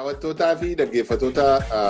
Daawwattootaa fi dhaggeeffattoota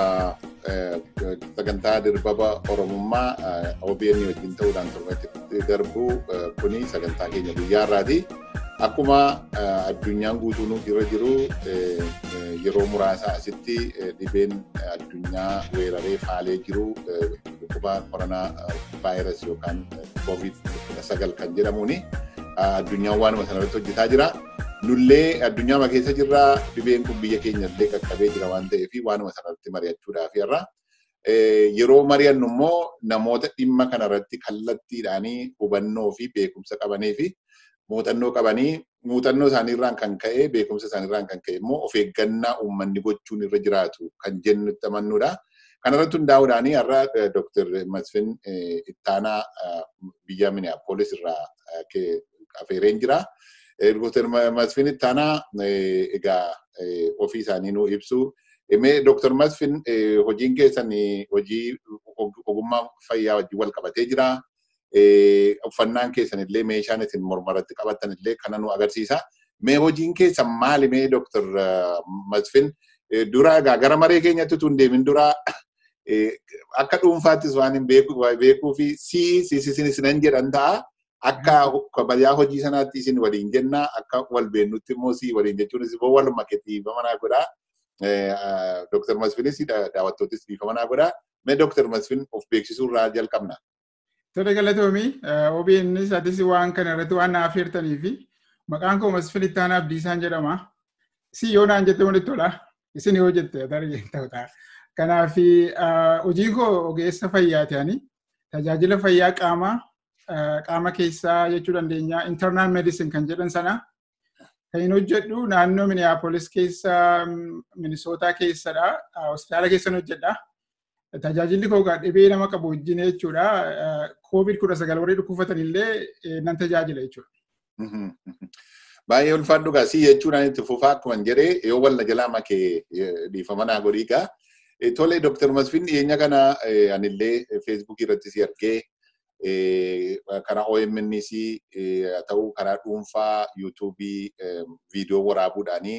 sagantaa dirbaba Oromummaa OBN wajjin ta'uudhaan torbatti darbu kuni sagantaa keenya guyyaa irraati. Akkuma addunyaan guutuun irra jiru yeroo muraasa asitti dhibeen addunyaa weeraree faalee jiru dhukkuba koronaa vaayirasii yookaan koovid sagal kan jedhamuuni addunyaan waanuma sanarratti hojjetaa jira. Nullee addunyaa keessa jirra dhibeen kun biyya keenya illee qaqqabee jira waan ta'eef waanuma sanarratti mari'achuudhaaf irra. Yeroo mari'annu immoo namoota dhimma kanarratti kallattiidhaanii hubannoo fi beekumsa qabanii fi muuxannoo qabanii muuxannoo isaaniirraan kan ka'e beekumsa isaaniirraan kan ka'e immoo of eeggannaa uummanni gochuun irra jiraatu kan jennutti amannuudha. Kanarratti hundaa'uudhaanii har'a Dr. Masfin Ittaanaa biyya Minneapolis irraa afeereen jira. Dr. Masfin Ittaanaa egaa ofii isaanii nuu ibsu. Mee Dr. Masfin hojiin keessan hojii ogummaa fayyaa wajjin wal qabatee jira. Uffannaan keessan illee meeshaan isin mormaratti qabatan illee kana nu agarsiisa. Mee hojiin keessan maali mee Dr. Masfin dura egaa gara maree keenyatti tun deemin dura akka dhuunfaattis waan hin beekuu fi sii siisisin isinan jedhan ta'a. Akka kabayaa hojii sanaatti isin waliin jenna akka wal beennutti immoo sii waliin jechuunis immoo waluma dhiifama naa godhaa. Dr. Masfinis daawwattootis dhiifama naa godhaa. Mee Dr. Masfin of beeksisuu irraa jalqabna. Tole galatoomii OBNs atis waan kana irratti waan naaf hirtanii fi maqaan koo Masfin Ittaanaa Abdiisaan jedhama. Si yoo naan jette walitti tola. Isin yoo jette ta'uudha. Kanaaf hojiin koo ogeessa fayyaati ani. Tajaajila fayyaa qaamaa qaama keessaa jechuu dandeenya internal medicine kan jedhan sana kan hin hojjedhu naannoo Minneapolis keessa Minisootaa keessadha. Hospitaala keessan hojjedha. Tajaajilli koo dhibee nama qabu wajjin jechuudha. Koovid kudha sagal warri dhukkubsatan illee nan tajaajila jechuudha. Baay'ee ulfaadhu gaa si jechuudhaan itti fufaa akkuma jedhee yoo wal na jalaa makee dhiifama naa godhii gaa. Tole Dr. Masfin dhiyeenya kana anillee feesbuukii irratti si argee karaa OMNs haa ta'u karaa dhuunfaa yuutuubii viidiyoo waraabuudhaanii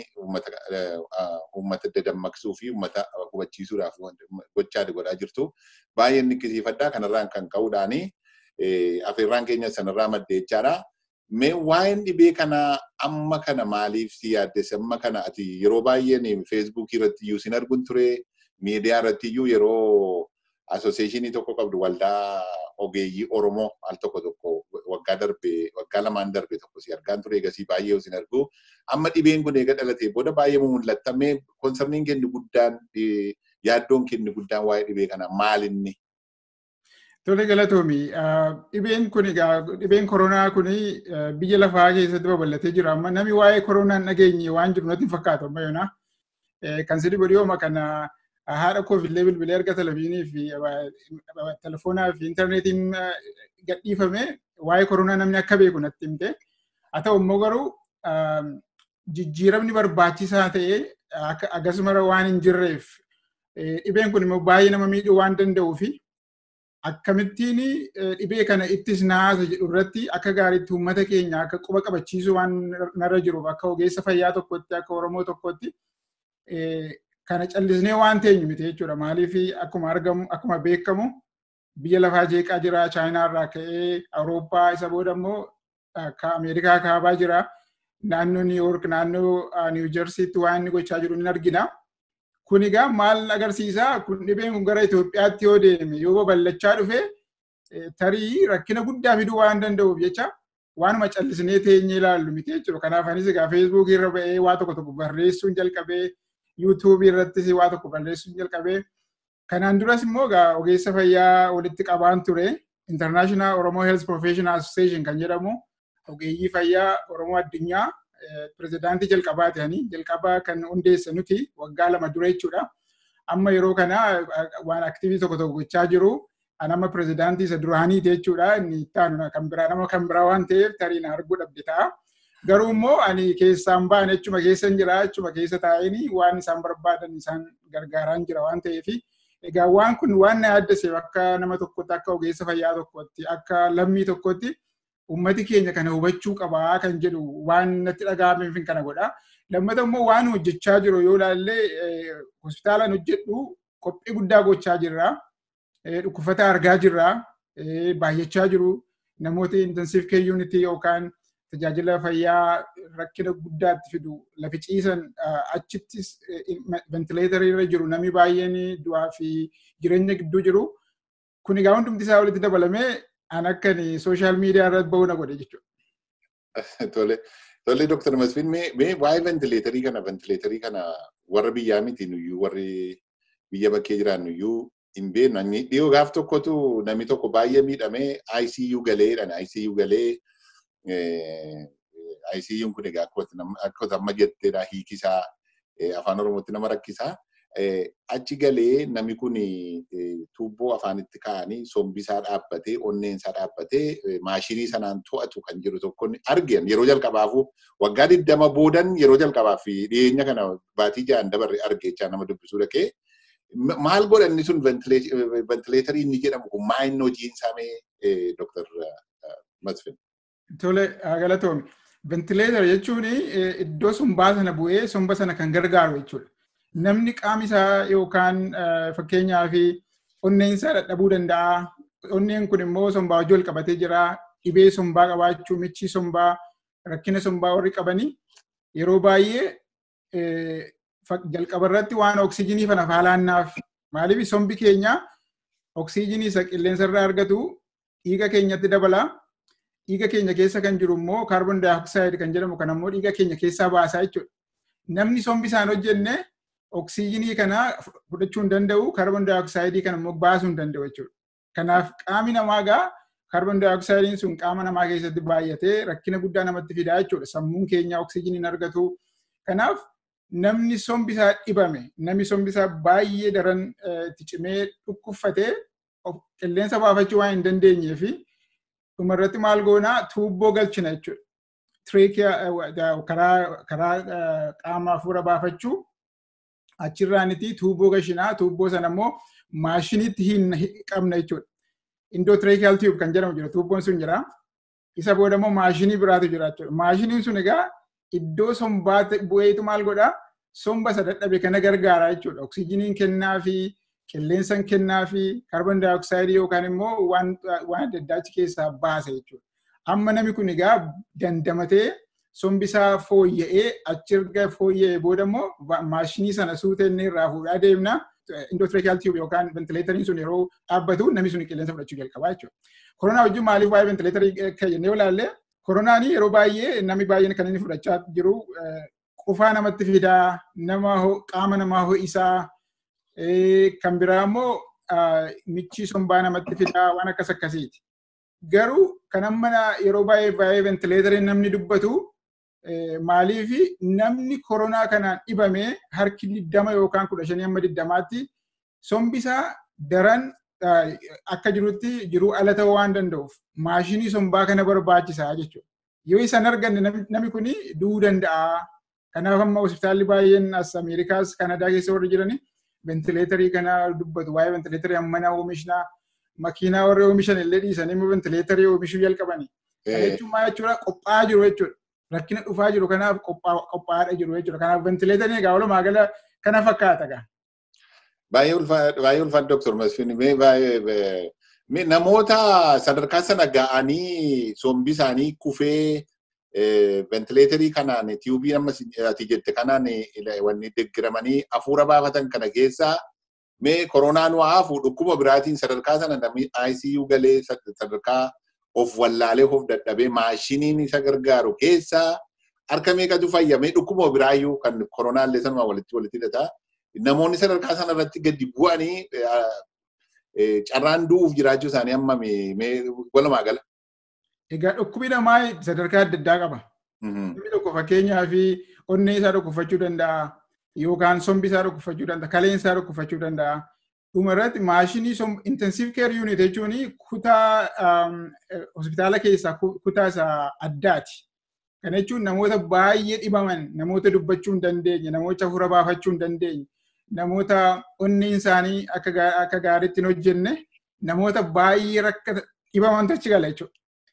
uummata dadammaqsuu fi uummata hubachiisuudhaaf gochaa godhaa jirtu. Baay'ee nikkisiifadhaa kanarraan kan ka'uudhaanii afeerraan keenya sanarraa maddee jechaadha. Mee waa'een dhibee kana amma kana maaliif si yaaddesse amma kana ati yeroo baay'een feesbuukii irratti iyyuu sin arguun ture miidiyaa irratti iyyuu yeroo asooseeshinii tokko qabdu waldaa ogeeyyii Oromoo al tokko tokko waggaa darbe waggaa lamaan darbe tokko si argaan ture egasii baay'ee sin argu. Amma dhibeen kun eega dhalatee booda baay'ee mul'atta. Mee konsarniin kenni guddaan yaaddoon kenni guddaan waa'ee dhibee kana maalinni? Tole galatoomi. Dhibeen kun egaa dhibeen koronaa kun biyya lafaa keessatti babal'atee jira. Amma namni waa'ee koronaa hin dhageenye waan jiru natti fakkaatu amma yoona. Kan sirrii godhiyooma kana haadha koo illee bilbilee erga televezyiinii fi telefoonaa fi intarneetiin gadhiifame waa'ee koronaa namni akka beeku natti himte. Haa ta'u immoo garuu jijjiiramni barbaachisaa ta'ee akkasuma waan hin jirreef dhibeen kun immoo baay'ee nama miidhuu waan danda'uu fi akkamittiin dhibee kana ittis naasa jedhu irratti akka gaariitti uummata keenya akka quba qabachiisuu waan narra jiruuf akka ogeessa fayyaa tokkotti akka Oromoo tokkotti kana callisnee waan teenyu miti jechuudha. Maaliif akkuma argamu akkuma beekamu biyya lafaa jeeqaa jira Chaayinaa irraa ka'ee Awurooppaa isa booda immoo akka Ameerikaa kaabaa jira. Naannoo Niw Yoork naannoo Niw Jersiitti waan inni gochaa jiru ni argina. Kun egaa maal agarsiisa? Kun dhibeen kun gara Itoophiyaatti yoo deeme yoo babal'achaa dhufe tarii rakkina guddaa fiduu waan danda'uuf jecha waanuma callisnee teenyee ilaallu miti jechuudha. Kanaaf anis egaa feesbuukii irra ba'ee waa tokko tokko barreessuun jalqabee yuutuubii irrattis waa tokko barreessuun jalqabee kanaan duras immoo egaa ogeessa fayyaa walitti qabaan ture International Oromo Health Professional Association kan jedhamu ogeeyyii fayyaa Oromoo addunyaa pirezidaantii jalqabaa ta'anii jalqabaa kan hundeesse nuti waggaa lama dura jechuudha. Amma yeroo kana waan aktiivii tokko tokko gochaa jiru. Nama pirezidaantii isa duraaniiti jechuudha. Inni ittaanu kan biraa nama kan biraa waan ta'eef tarii na arguu dhabde ta'a. Garuu immoo ani keessaan ba'an jechuma keessa hin jira jechuma keessa taa'anii waan isaan barbaadan isaan gargaaraan jira waan ta'eef egaa waan kun waan na yaaddaseef akka nama tokkotti akka ogeessa fayyaa tokkotti akka lammii tokkotti ummati keenya kana hubachuu qabaa kan jedhu waan natti dhaga'ameef kana godha. Lammata immoo waan hojjechaa jiru yoo ilaalle hospitaalaan hojjedhu qophii guddaa gochaa jirra. Dhukkubsata argaa jirra. Baay'achaa jiru. Namoota intensive care unit yookaan tajaajila fayyaa rakkina guddaatti fidu lafi ciisan achittis ventileetarii irra jiru namni baay'een du'aa fi jireenya gidduu jiru. Kun egaa hundumti isaa walitti dabalamee an akkan sooshaal miidiyaa irratti bahuu na godhe jechuudha. Tole. Tole Dr. Masfiin mee waa'ee ventileetarii kana ventileetarii kana warra biyyaa miti nuyyuu warri biyya bakkee jiran nuyyuu hin beeknu. Dhiyoo gaaf tokkotu namni tokko baay'ee miidhamee ICU galeedhaan ICU galee ICU'n kun egaa akka amma jetteedha hiikisaa afaan Oromootti nama rakkisaa. Achi galee namni kun tuubboo afaanitti kaa'anii sombisaa dhaabbatee onneensaa dhaabbatee maashinii sanaan to'atu kan jiru tokko argeen yeroo jalqabaafuu waggaa digdama boodan yeroo jalqabaaf dhiyeenya kana baatii ja'an dabarre argeechaa nama dubbisuu dhaqee maal godhanni sun ventileetarii inni jedhamu kun maa inni hojiin saamee Dr. Masfin. Tole galatoomi. Ventileetara jechuun iddoo sombaa sana bu'ee somba sana kan gargaaru jechuudha. Namni qaamni isaa yookaan fakkeenyaaf onneen isaa dadhabuu danda'a. Onneen kun immoo sombaa wajjin wal qabatee jira. Dhibee sombaa qabaachuu, michii sombaa, rakkina sombaa warri qabanii yeroo baay'ee jalqaba irratti waan oksiijinii kana faalaannaaf. Maaliif sombi keenya oksiijinii isa qilleensa irraa argatu dhiiga keenyatti dabala. Dhiiga keenya keessa kan jiru immoo kaarboon daayoksaayiid kan jedhamu kan ammoo dhiiga keenya keessaa baasaa jechuudha. Namni sombi isaan hojjenne oksiijinii kana fudhachuu hin danda'u, kaarboon daayoksaayiidii kana immoo baasuu hin danda'u jechuudha. Kanaaf qaamni namaa gaa kaarboon daayoksaayidiin sun qaama namaa keessatti baay'atee rakkina guddaa namatti fidaa jechuudha. Sammuun keenya oksiijiniin argatu. Kanaaf namni sombi isaa dhibame, namni sombi isaa baay'ee daran itti cimee dhukkubfatee qilleensa baafachuu waan hin dandeenyee fi dhumarratti maal goonaa tuubboo galchina jechuudha. Tireekiyaa karaa qaama hafuura baafachuu achirraaniti tuubboo gashinaa tuubboo sana immoo maashiniitti hin qabna jechuudha. Indoo tireekiyaal tiyuub kan jedhamu jira tuubboon sun jira. Isa booda immoo maashinii biraatu jira jechuudha. Maashiniin sun egaa iddoo sombaa bu'eetu maal godhaa somba isa dadhabe kana gargaara jechuudha. Oksiijiniin kennaa fi qilleensaan kennaa fi kaarboon daayoksaayiidii yookaan immoo waan adda addaa achi keessaa baasa jechuudha. Amma namni kun egaa dandamatee sombisaa fooyya'ee achirga fooyya'ee booda immoo maashinii sana suutee inni irraa fuudhaa deemna. Indootireekiyaal tiyuub yookaan ventileetariin sun yeroo dhaabbatu namni sun qilleensa fudhachuu jalqabaa jechuudha. Koronaa wajjin maaliif waa'ee ventileetarii jennee ilaalle koronaan yeroo baay'ee namni baay'een kan inni fudhachaa jiru qufaa namatti fidaa, nama qaama namaa ho'isaa, kan biraa immoo michii sombaa namatti fidaa waan akkas akkasiiti. Garuu kan amma yeroo baay'ee baay'ee ventileetariin namni dubbatu maaliif namni koronaa kanaan dhibame harki digdama yookaan kudha shanii amma digdamaatti sombisaa daran akka jirutti jiruu ala ta'uu waan danda'uuf maashinii sombaa kana barbaachisaa jechuudha. Yoo isan arganne namni kun du'uu danda'a. Kanaaf amma hospitaalli baay'een as Ameerikaas Kanadaa keessa warri jiranii ventileetarii kana dubbatu waa'ee ventileetarii ammana oomishnaa makiinaa warri oomishan illee dhiisanii immoo ventileetarii oomishuu jalqabanii. Kana jechuun maal jechuudha qophaa'aa jiru jechuudha. Rakkina dhufaa jiru kanaaf qophaa'aa jiru jechuudha. Kanaaf ventileetariin egaa walumaa gala kana fakkaata gaa. Baay'ee ulfaata Dr. Masfiin baay'ee namoota sadarkaa sana ga'anii sombi isaanii kufee ventileetarii kanaan tiyuubii amma ati jette kanaan wanni deeggaramanii hafuura baafatan kana keessaa mee koronaan waafu dhukkuba biraatiin sadarkaa sana namni ICU galee sadarkaa of wallaalee of dadhabee maashiniin isa gargaaru keessaa harka meeqatu fayyamee dhukkuba biraayyuu kan koronaallee sanuma walitti walitti hidhataa namoonni sadarkaa sana irratti gadi bu'anii carraan du'uuf jiraachuu isaanii amma walumaa gala. Egaa dhukkubni namaa sadarkaa adda addaa qaba. Namni tokko fakkeenyaaf onnee isaa dhukkubfachuu danda'a yookaan sombi isaa dhukkubfachuu danda'a kaleen isaa dhukkubfachuu danda'a. Dhumarratti maashinii intensive care unit jechuun kutaa hospitaala keessaa kutaa isaa addaati. Kana jechuun namoota baay'ee dhibaman, namoota dubbachuu hin dandeenye, namoota hafuura baafachuu hin dandeenye, namoota onneen isaanii akka gaariitti hin hojjenne, namoota baay'ee rakka dhibamantu achi gala jechuudha.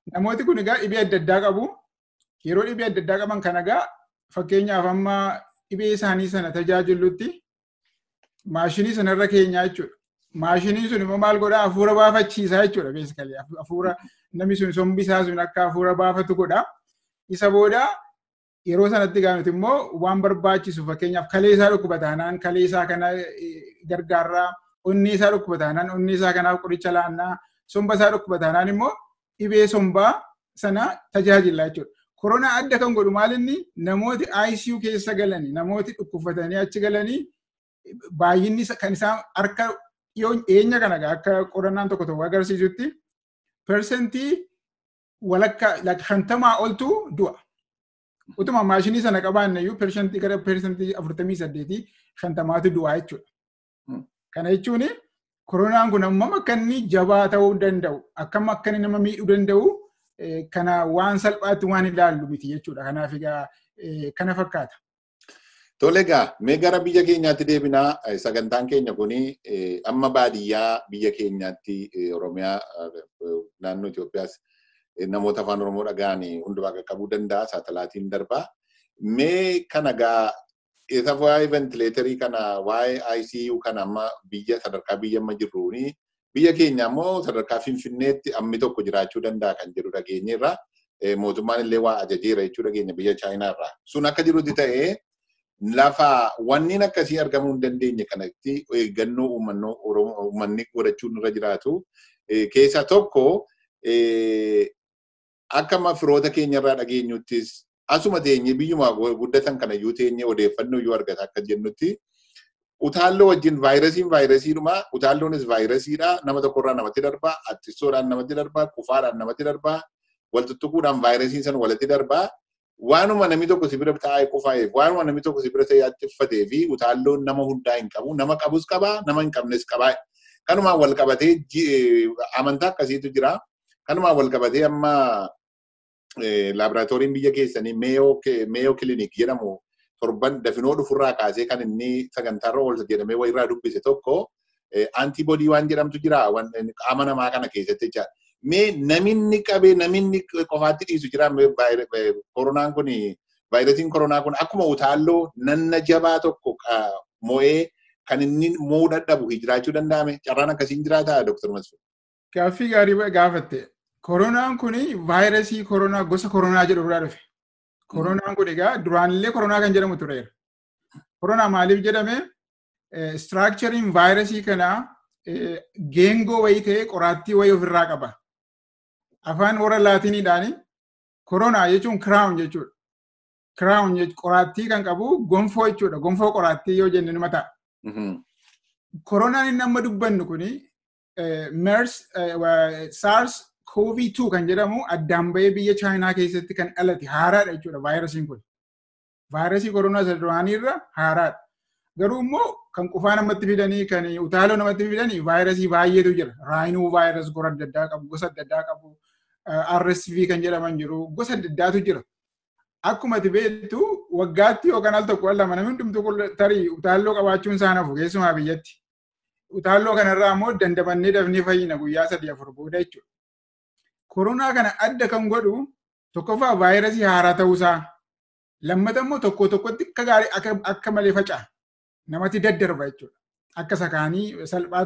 Namooti kun egaa dhibee adda addaa qabu. Yeroo dhibee adda addaa qaban kana egaa fakkeenyaaf amma dhibee isaanii sana tajaajilutti maashinii sanarra keenyaa jechuudha. Maashiniin sun immoo maal godhaa hafuura baafachiisaa jechuudha beeksikalee hafuura namni sun sombi isaa sun akka hafuura baafatu godha. Isa booda yeroo sanatti gaafate immoo waan barbaachisu fakkeenyaaf kalee isaa dhukkuba taanaan kalee isaa kana gargaarraa onnee isaa dhukkuba taanaan onnee isaa kanaaf qoricha laannaa somba isaa dhukkuba taanaan immoo dhibee sombaa sana tajaajila jechuudha. Koronaa adda kan godhu maalinni namooti ICU keessa galanii namooti dhukkufatanii achi galanii baay'inni kan isaan harka dhiyeenya kana akka qorannaan tokko tokko agarsiisutti persentii walakkaa shantamaa oltu du'a. Utuma maashinii sana qabaanne iyyuu persentii gara persentii afurtamii saddeetii shantamaatu du'a jechuudha. Kana jechuun koronaan kun hammam akka inni jabaa ta'uu danda'u akkam akka inni nama miidhuu danda'u kana waan salphaatti waan ilaallu miti jechuudha. Kanaaf egaa kana fakkaata. Tole egaa mee gara biyya keenyaatti deebinaa sagantaan keenya kuni amma baadiyyaa biyya keenyaatti Oromiyaa naannoo Itoophiyaas namoota afaan Oromoo dhaga'an hundumaa qaqqabuu danda'a saatalaatiin darbaa. Mee kana egaa isa waa'ee ventileetarii kana waa'ee ICU kana amma biyya sadarkaa biyya amma jirruuni biyya keenya ammoo sadarkaa Finfinneetti ammi tokko jiraachuu danda'a kan jedhu dhageenyeerra. Mootummaan illee waa ajajeera jechuu dhageenya biyya Chaayinaarraa. Sun akka jirutti ta'ee lafa wanniin akkasii argamuu hin dandeenye kanatti eeggannoo uummanni godhachuun irra jiraatu. Keessaa tokko akka amma firoota keenyarraa dhageenyuttis asuma teenye biyyuma guddatan kana iyyuu teenye odeeffannoo iyyuu argata akka jennutti utaalloo wajjin vaayirasiin vaayirasiidhuma utaalloonis vaayirasiidha nama tokkorraa namatti darbaa attistoodhaan namatti darbaa qufaadhaan namatti darbaa waltuttuquudhaan vaayirasiin san walitti darbaa waanuma namni tokko si bira taa'ee qufaa'eef waanuma namni tokko si bira ta'ee attiffatee fi utaalloon nama hundaa hin qabu nama qabus qabaa nama hin qabnes qabaa kanumaan wal qabatee amantaa akkasiitu jira kanumaan wal qabatee amma laaboraatooriin biyya keessanii meeyoo kilinik jedhamu torban dafinoo dhufurraa kaasee kan inni sagantaarra oolcha jedhamee wayirraa dubbise tokko antiboodii waan jedhamtu jira qaama namaa kana keessatti jechaadha. Mee naminni qabee naminni qofaatti dhiisu jira koronaan kun vaayirasiin koronaa kun akkuma utaalloo nanna jabaa tokko mo'ee kan inni mo'uu dadhabu jiraachuu danda'ame carraan akkasiin jiraataa Dr. Masfuu. Gaaffii gaarii gaafatte. Koronaan kun vaayirasii koronaa gosa koronaa jedhu irraa dhufe. Koronaan kun egaa duraanillee koronaa kan jedhamu tureera. Koronaa maaliif jedhame? Istiraakchariin vaayirasii kanaa geengoo wayii ta'ee qoraattii wayii ofirraa qaba. Afaan warra laatiniidhaan koronaa jechuun kiraawun jechuudha. Kiraawun qoraattii kan qabu gonfoo jechuudha. Gonfoo qoraattii yoo jenne nima ta'a. Koronaan inni amma dubbannu kuni MERS, SARS, COVID-2 kan jedhamu addaan bahee biyya Chaayinaa keessatti kan dhalate haaraadha jechuudha vaayirasiin kun. Vaayirasii koronaa isa duraanii irra haaraadha. Garuu immoo kan qufaa namatti fidanii kan utaaloo namatti fidanii vaayirasii baay'eetu jira. Raayinuu vaayirasii gosa adda addaa qabu, gosa adda addaa qabu, RSV kan jedhaman jiru, gosa adda addaatu jira. Akkuma ati beektu waggaatti yookaan al tokko lama namni hundumtu tarii utaalloo qabaachuun isaa nafu keessumaa biyyatti. Utaalloo kanarraa immoo dandamannee dafnee fayyina guyyaa sadii afur booda jechuudha. Koronaa kana adda kan godhu tokkoffaa vaayirasii haaraa ta'uusaa lammata immoo tokko tokkotti akka gaarii akka malee faca'a. Namatti daddarba jechuudha. Akka sakaanii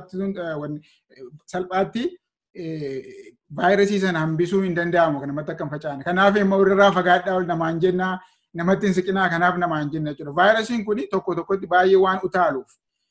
salphaatti vaayirasii sana hambisuu hin danda'amu kan namatti akka hin faca'ane. Kanaaf immoo irraa fagaadhaa ol namaan jennaa namatti hin siqinaa kanaaf namaan jenna jechuudha. Vaayirasiin kun tokko tokkotti baay'ee waan utaaluuf.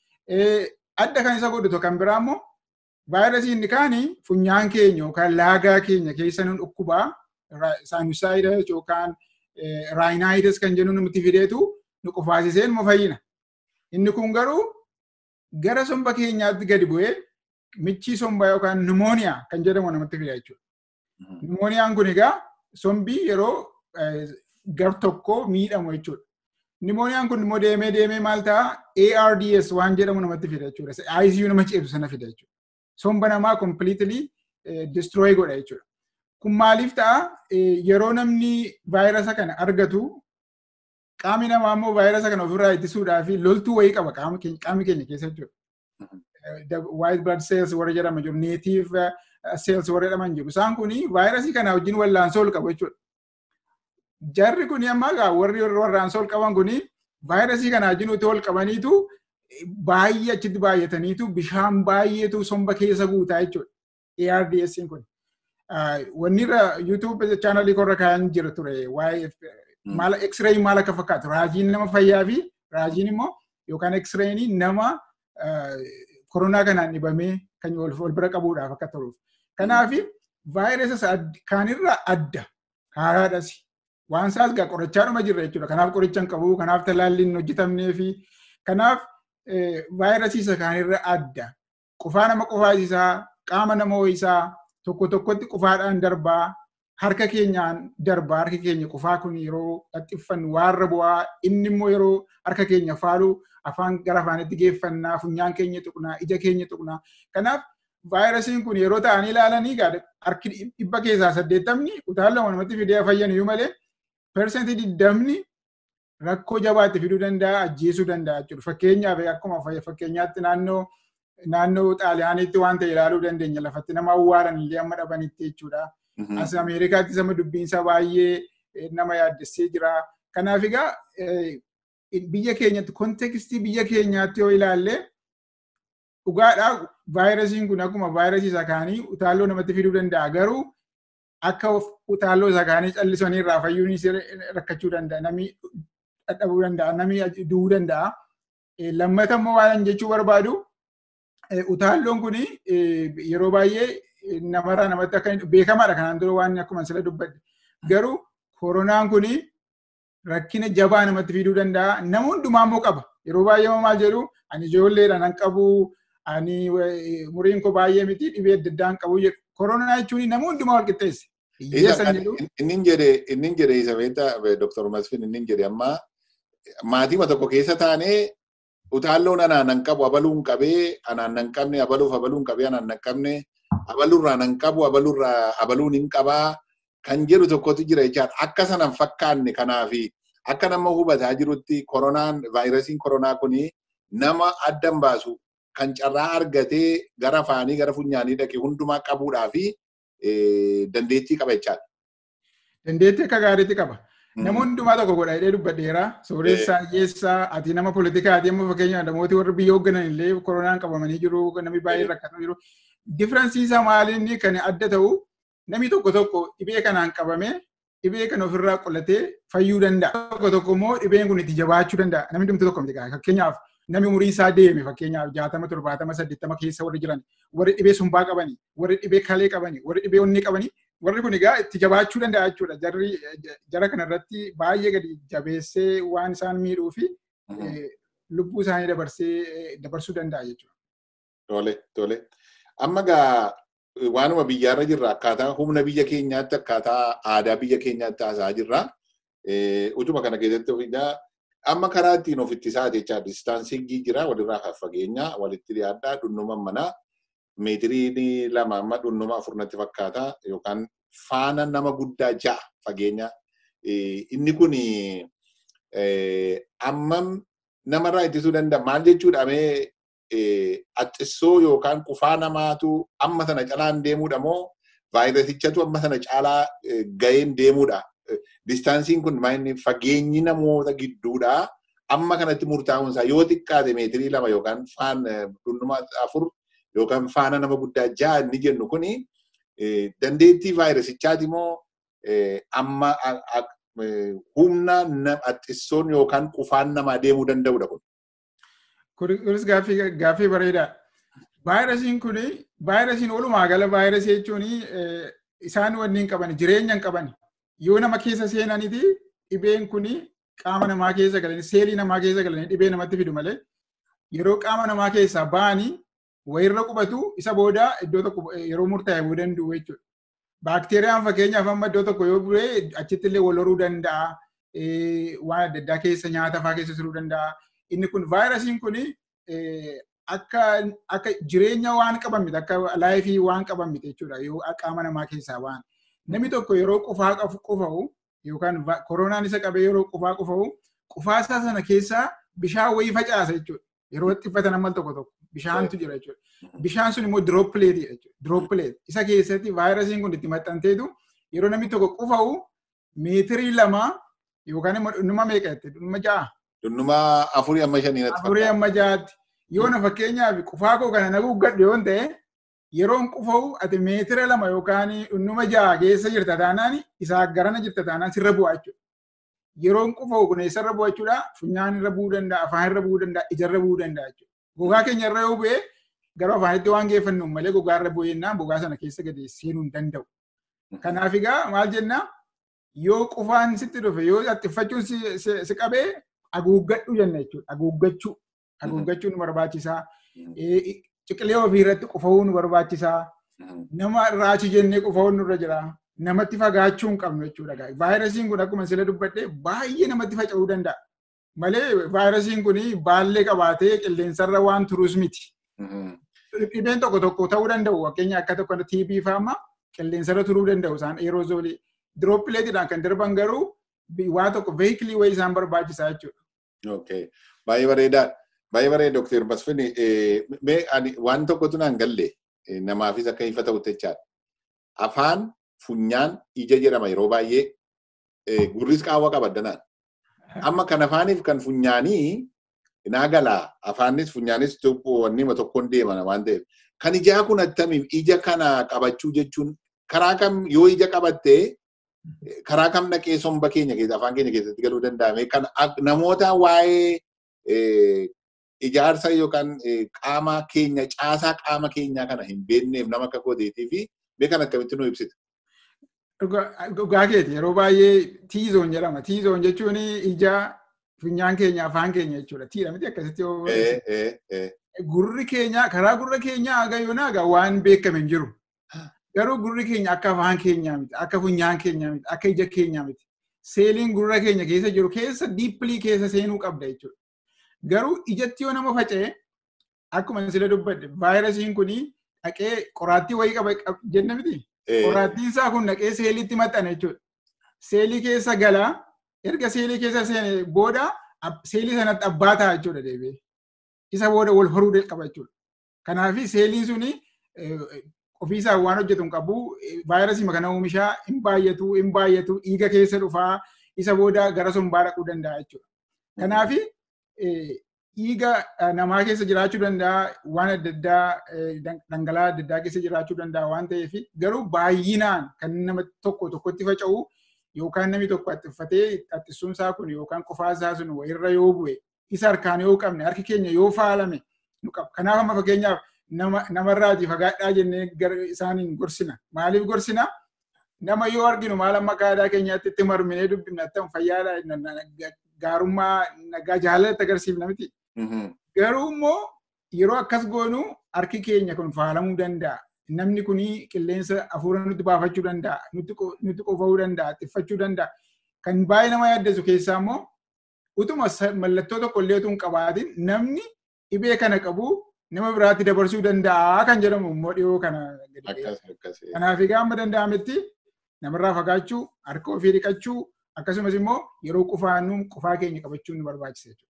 Adda kan isa godhu kan biraa immoo vaayirasiin inni kaani funyaan keenya yookaan laagaa keenya keessa nun dhukkubaa saayinusaayidas yookaan raayinaayidas kan jennu nuti fideetu nu qufaasisee nu fayyina. Inni kun garuu gara somba keenyaatti gadi bu'ee michii sombaa yookaan nimooniyaa kan jedhamu namatti fida jechuudha. Nimooniyaan kun egaa sombii yeroo gar tokko miidhamu jechuudha. Nimooniyaan kun immoo deemee deemee maal ta'a ARDS waan jedhamu namatti fida jechuudha. ICU nama ceetu sana fida jechuudha. Somba namaa completely destroy godha jechuudha. Kun maaliif ta'a yeroo namni vaayirasa kana argatu qaamni namaa immoo vaayirasa kana ofirraa ittisuudhaa fi loltuu wayii qaba qaamni keenya keessa jechuudha. white blood cells warra jedhama jiru native cells warra jedhaman jiru isaan kuni vaayirasii kana wajjin wallaansoo ol qabu jechuudha. Jarri kuni amma egaa warri wallaansoo ol qaban kuni vaayirasii kana wajjin utuu ol qabaniitu baay'ee achitti baay'ataniitu bishaan baay'eetu somba keessa guutaa jechuudha. ARDS kun. Wanni irra YouTube chaanalii korra kaa'an jira ture waa'ee maala X-ray maal akka fakkaatu raajiin nama fayyaa fi raajiin immoo yookaan X-rayin nama koronaa kanaan dhibamee kan wal bira qabuudhaaf akka turuuf. Kanaaf vaayirasii kaanirraa adda haaraadhas. Waan isaas gaa qorichaadhuma jirra jechuudha. Kanaaf qoricha hin qabu, kanaaf talaalli hin hojjetamnee fi kanaaf vaayirasii isa kaanirra adda. Qufaa nama qufaasisaa, qaama nama ho'isaa, tokko tokkotti qufaadhaan darbaa, harka keenyaan darbaa, harki keenya qufaa kun yeroo haxxiffannu waarra bu'aa, inni immoo yeroo harka keenya faalu afaan gara afaanitti geeffannaa, funyaan keenya tuqnaa, ija keenya tuqnaa. Kanaaf vaayirasiin kun yeroo ta'anii ilaalanii harki dhibba keessaa saddeettamni utaallama namatti fidee fayyan iyyuu malee persentii digdamni rakkoo jabaatti fiduu danda'a, ajjeesuu danda'a jechuudha. Fakkeenyaaf akkuma fakkeenyaatti naannoo naannoo xaaliyaaniitti waan ta'e ilaaluu dandeenya lafatti nama awwaalan illee amma dhabanitti jechuudha. As Ameerikaatti sama dubbiinsa baay'ee nama yaaddessee jira. Kanaaf egaa biyya keenyatti kontekstii biyya keenyaatti yoo ilaalle dhugaadhaa vaayirasiin kun akkuma vaayirasii isa kaanii utaalloo namatti fiduu danda'a. Garuu akka utaalloo isa kaanii callisanii irraa fayyuun rakkachuu danda'a. Namni dadhabuu danda'a. Namni du'uu danda'a. Lammata immoo waan jechuu barbaadu utaalloon kun yeroo baay'ee namarraa namatti akka beekamaadha kanaan dura waan akkuma sila dubbadde. Garuu koronaan kun rakkina jabaa namatti fiduu danda'a. Nama hundumaa immoo qaba. Yeroo baay'ee maal jedhu ani ijoolleedha nan qabu ani umuriin koo baay'ee miti dhibee adda addaan qabu jedhu. Koronaa jechuun nama hundumaa wal qixxeesse. Inni jedhe inni jedhe isa beektaa Dr. Masfin inni jedhe amma maatima tokko keessa taanee utaalloon anaan nan qabu abaluun qabee anaan nan qabne abaluuf abaluun qabee anaan nan qabne abalurraa nan qabu abalurraa abaluun hin qabaa kan jedhu tokkotu jira jechaadha. Akka sanan fakkaanne kanaafi akka nama hubataa jirutti koronaan vaayirasiin koronaa kuni nama addan baasu kan carraa argatee gara afaanii gara funyaanii dhaqe hundumaa qabuudhaa fi dandeettii qaba jechaadha. Dandeettii akka gaariitti qaba. Nama hundumaa tokko godha jedhee dubbadheera. Sooressaa, hiyyeessaa, ati nama poolitikaati amma fakkeenyaaf namooti warri biyya hoogganan illee koronaan qabamanii jiru, namni baay'ee rakkatan jiru. Differensiin isaa maaliin kan adda ta'u namni tokko tokko dhibee kanaan qabamee dhibee kana ofirraa qolatee fayyuu danda'a. Tokko tokko immoo dhibeen kun itti jabaachuu danda'a. Namni dhumti tokko miti fakkeenyaaf namni umuriin isaa deeme fakkeenyaaf jaatama torbaatama saddeettama keessa warri jiran warri dhibee sumbaa qabanii warri dhibee kalee qabanii warri dhibee onnee qabanii warri kun egaa itti jabaachuu danda'a jechuudha. Jarri jara kanarratti baay'ee gadi jabeessee waan isaan miidhuu fi lubbuu isaanii dabarsee dabarsuu danda'a jechuudha. Tole tole. Amma gaa waanuma biyyaarra jirra akkaataa humna biyya keenyaatti akkaataa aadaa biyya keenyaatti haasa'aa jirra. Utuma kana keessatti ofiidhaa amma karaa ittiin of ittisaa jechaa distaansiingii jira walirraa fageenya walitti dhiyaadhaa dhunnuma manaa meetirii lama amma dhunnuma afurnatti fakkaata yookaan faana nama guddaa ja'a fageenya. Inni kun ammam namarraa ittisuu danda'a maal jechuudha mee axxissoo yookaan qufaa namaatu amma sana calaan deemuudha moo vaayirasichatu amma sana caalaa ga'een deemuudha. Distaansiin kun fageenyi namoota gidduudha. Amma kanatti murtaa'uun isaa yoo xiqqaate meetirii lama yookaan faan dhunnuma afur yookaan faana nama guddaa ja'a inni jennu kuni dandeettii vaayirasichaati moo amma humna axxissoon yookaan qufaan namaa deemuu danda'udha kun. Kunis gaaffii bareedaa. Vaayirasiin kun vaayirasiin walumaa gala vaayirasii jechuun isaan wanni hin qaban jireenya hin qaban yoo nama keessa seenaniti dhibeen kun qaama namaa keessa galanii seelii namaa keessa galanii dhibee namatti fidu malee yeroo qaama namaa keessaa ba'anii wayirra qubatu isa booda iddoo tokko yeroo murtaa'e bu'uu danda'u jechuudha. Baakteeriyaan fakkeenyaaf amma iddoo tokko yoo bu'ee achitti illee wal horuu danda'a. Waan adda addaa keessa nyaata fa'aa keessa turuu danda'a. Inni kun vaayirasiin kun akka akka jireenya waan qaban miti akka laayifii waan qaban miti jechuudha yoo qaama namaa keessaa waan. Namni tokko yeroo qufaa qufa'u yookaan koronaan isa qabee yeroo qufaa qufa'u qufaasaa sana keessaa bishaan wayii facaasa jechuudha. Yeroo xiffatan ammal tokko tokko bishaantu jira jechuudha. Bishaan sun immoo diroopileetii jechuudha. Diroopileet. Isa keessatti vaayirasiin kun itti maxxanteetu yeroo namni tokko qufa'u meetirii lama yookaan immoo dhunnuma meeqa jette dhunnuma ja'a. Dhunnuma afurii amma shanii natti Afurii amma ja'aatti. Yoo na fakkeenyaaf qufaa koo kana nagu gadhu yoo ta'e yeroon qufa'u ati meetira lama yookaan dhunnuma ja'a keessa jirta taanaan isaa garana jirta taanaan sirra bu'aa jechuudha. Yeroon qufa'u kun eessarra bu'aa jechuudha funyaan irra bu'uu danda'a afaan irra bu'uu danda'a ijarra bu'uu danda'a jechuudha. Gogaa keenya irra yoo bu'ee gara afaanitti waan geeffannu malee gogaa irra bu'eennaan gogaa sana keessa gadi seenuu hin danda'u. Kanaaf egaa maal jennaa yoo qufaan sitti dhufe yoo xixxifachuun si qabee haguuggadhu jenna jechuudha. Haguuggachuu. Haguuggachuun nu barbaachisaa. Ciqilee ofii irratti qufa'uu nu barbaachisaa. Nama raachi jennee qufa'uun nurra jira. Namatti fagaachuu hin qabnu jechuudha. Vaayirasiin kun akkuma sila dubbadhee baay'ee namatti faca'uu danda'a. Malee vaayirasiin kun baallee qabaatee qilleensarra waan turus miti. Dhibeen tokko tokko ta'uu danda'u. Fakkeenya akka tokko TB fa'aa qilleensarra turuu danda'u isaan aerozoolii. Diroopileetiidhaan kan darban garuu waa tokko veehikilii wayii isaan barbaachisaa jechuudha. Okay. Baay'ee bareedaadha. Baay'ee bareeda Dr. Masfin. Mee ani waan tokkotu naan galle namaafis akka ifa ta'u jechaadha. Afaan funyaan ija jedhama yeroo baay'ee gurris qaawwa qaba addanaan. Amma kan afaaniif kan funyaanii naa galaa afaanis funyaanis wanni tokkoon deeman waan ta'eef. Kan ijaa kun attamiif ija kana qabachuu jechuun karaa kam yoo ija qabattee karaa kam dhaqee somba keenya keessa afaan keenya keessatti galuu danda'ame kan namoota waa'ee ijaarsa yookaan qaama keenya caasaa qaama keenyaa kana hin beekneef nama akka kooteetii fi beekan akkamitti nu ibsita. Dhugaa keeti yeroo baay'ee tiizoon jedhama. Tiizoon jechuun ija funyaan keenya afaan keenya jechuudha. Tiidha miti akkasitti gurri keenya karaa gurra keenyaa haga yoonaa haga waan beekame hin jiru. Garuu gurri keenya akka afaan keenyaa miti, akka funyaan keenyaa miti, akka ija keenyaa miti. Seeliin gurra keenya keessa jiru keessa diippilii keessa seenuu qabda jechuudha. Garuu ijatti yoo nama faca'e akkuma sila dubbadde vaayirasiin kun dhaqee qoraattii wayii qaba jenna miti. Qoraattiin isaa kun dhaqee seeliitti maxxana jechuudha. Seelii keessa galaa erga seelii keessa seene booda seelii sanatti abbaa ta'a jechuudha deebi'ee. Isa booda wal horuu qaba jechuudha. Kanaaf seeliin suni ofiisaa waan hojjetu hin qabu vaayirasii kana oomishaa hin baay'atu hin baay'atu dhiiga keessa dhufaa isa booda gara sombaa dhaquu danda'a jechuudha. Kanaaf dhiiga namaa keessa jiraachuu danda'a waan adda addaa dhangala'aa adda addaa keessa jiraachuu danda'a waan ta'eef garuu baay'inaan kan nama tokko tokkotti faca'u yookaan namni tokko attiffatee attissuun isaa kun yookaan qofaa isaa sun wayirra yoo bu'e isa harkaan yoo qabne harki keenya yoo faalame nu qaba. Kanaaf amma fakkeenyaaf namarraatii fagaadhaa jennee isaaniin gorsina. Maaliif gorsina? Nama yoo arginu maal amma aadaa keenyaatti itti marminee dubbifna attam fayyaadha gaarummaa nagaa jaalalatti agarsiifna miti. Garuu immoo yeroo akkas goonu harki keenya kun faalamuu danda'a. Namni kun qilleensa hafuura nutti baafachuu danda'a. Nutti qofa'uu danda'a. Xiffachuu danda'a. Kan baay'ee nama yaaddeessu keessaa immoo utuma mallattoo tokko illee utuu hin qabaatin namni dhibee kana qabu nama biraatti dabarsuu danda'a kan jedhamu immoo dhiyoo kana. Kanaaf egaa amma danda'ametti namarraa fagaachuu, harka ofii dhiqachuu, akkasumas immoo yeroo qufaannu qufaa keenya qabachuun nu barbaachisa jechuudha.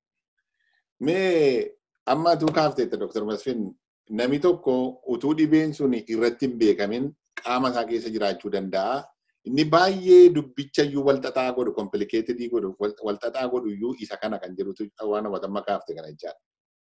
Mee amma atuu kaafteetta Dr. Masfin namni tokko utuu dhibeen sun irratti hin beekamin qaama isaa keessa jiraachuu danda'a. Inni baay'ee dubbicha iyyuu walxaxaa godhu, komplikeetidii godhu, walxaxaa godhu iyyuu isa kana kan jedhutu waan hubatamma kaafte kana jechaadha.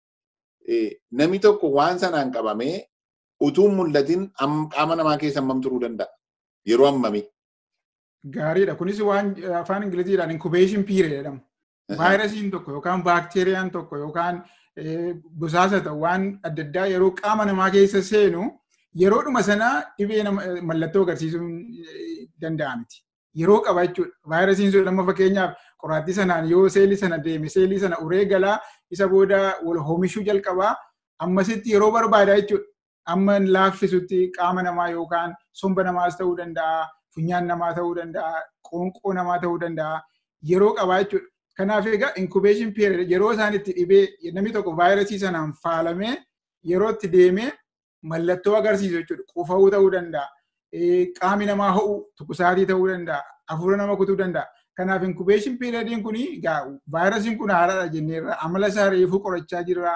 Namni tokko waan sanaan qabamee utuu mul'atin qaama namaa keessa hammam turuu danda'a? Yeroo hammamii? Gaariidha. Kunis waan afaan Ingiliziidhaan inkubeeshin piiriyad jedhama. Vaayirasiin tokko yookaan baakteeriyaan tokko yookaan busaasa ta'u waan adda addaa yeroo qaama namaa keessa seenu yeroodhuma sana dhibee mallattoo agarsiisuu danda'a miti. Yeroo qaba jechuudha. Vaayirasiin sun amma fakkeenyaaf qoraattii sanaan yoo seelii sana deeme seelii sana uree galaa isa booda wal hoomishuu jalqabaa ammasitti yeroo barbaada jechuudha. Amma laaffisutti qaama namaa yookaan somba namaas ta'uu danda'a, funyaan namaa ta'uu danda'a, qoonqoo namaa ta'uu danda'a. Yeroo qabaa jechuudha. Kanaaf egaa inkubeeshin period yeroo isaan itti dhibee namni tokko vaayirasii sanaan faalamee yeroo itti deemee mallattoo agarsiisu jechuudha. Qufa'uu ta'uu danda'a. Qaami namaa ho'u tuqusaatii ta'uu danda'a. Hafuura nama kutuu danda'a. Kanaaf inkubeeshin periodiin kun vaayirasiin kun haaraadha jenneerra amala isaa reefuu qorachaa jirra.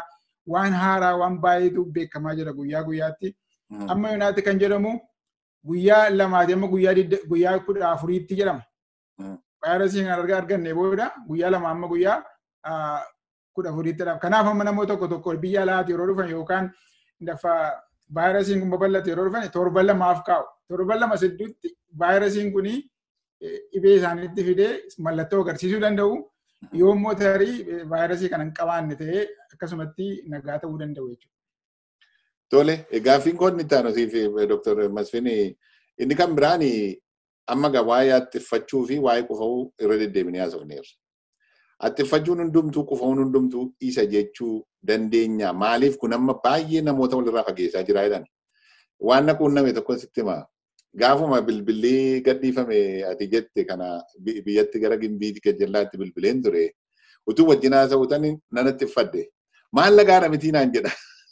waan haaraa waan baay'eetu beekamaa jira guyyaa guyyaatti. Amma yoonaatti kan jedhamu guyyaa lamaati amma guyyaa kudha afuriitti jedhama. Vaayirasii kan argaa arganne booda guyyaa lama amma guyyaa kudha afuriittidha. Kanaaf amma namoota tokko tokko biyya alaati yeroo dhufan yookaan lafa vaayirasiin kun babal'ate yeroo dhufan torban lamaaf kaa'u. Torban lama sidduutti vaayirasiin kun dhibee isaaniitti fidee mallattoo agarsiisuu danda'u. Yoo immoo tarii vaayirasii kana hin qabaanne ta'ee akkasumatti nagaa ta'uu danda'u jechuudha. Tole, gaaffiin kun inni taanu siif Dr. Masfin inni kan biraan amma gaa waa'ee attiffachuu fi waa'ee qufa'uu irra deddeebinee haasofneerra. Attiffachuun hundumtuu qufa'uun hundumtuu isa jechuu dandeenya. Maaliif kun amma baay'ee namoota walirraa fageessaa jira jedhan. Waan na quunname tokko sitti hima. Gaafuma bilbilli gadhiifame ati jette kana biyyatti gara gimbiitti gajjallaatti bilbileen ture. Utuu wajjin haasa'uutan nan attiffadde. Maal nagaadha mitii naan jedha.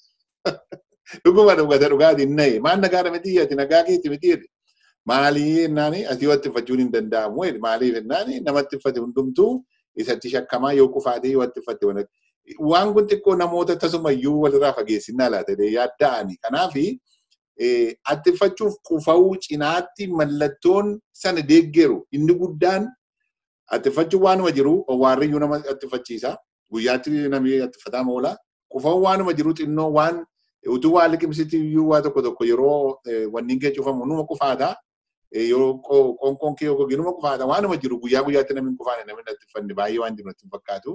Dhuguma dhugata dhugaatiin nahe. Maal nagaadha mitii ati nagaa keetti mitii Maalii jennaan asii yoo attiffachuun hin danda'amu. Maaliif jennaan nama attiffate hundumtuu isatti shakkamaa yoo qufaatee yoo attiffatte waan kun xiqqoo namoota tasumayyuu walirraa fageessinnaa laata yaadda'ani. Kanaafi attiffachuuf qufa'uu cinaatti mallattoon sana deeggeru inni guddaan attiffachuun waanuma jiru owwaarriyyuu nama attiffachiisa. Guyyaatti namni attiffataa oola. Qufa'uun waanuma jiru xinnoo waan utuu waa liqimsiti iyyuu waa tokko tokko yeroo wanni kee cufamu numa qufaata. Yeroo qoonqoon kee yookaan numa qufaata waanuma jiru guyyaa guyyaatti namni qufaane namni attiffanne baay'ee waan jiru natti fakkaatu.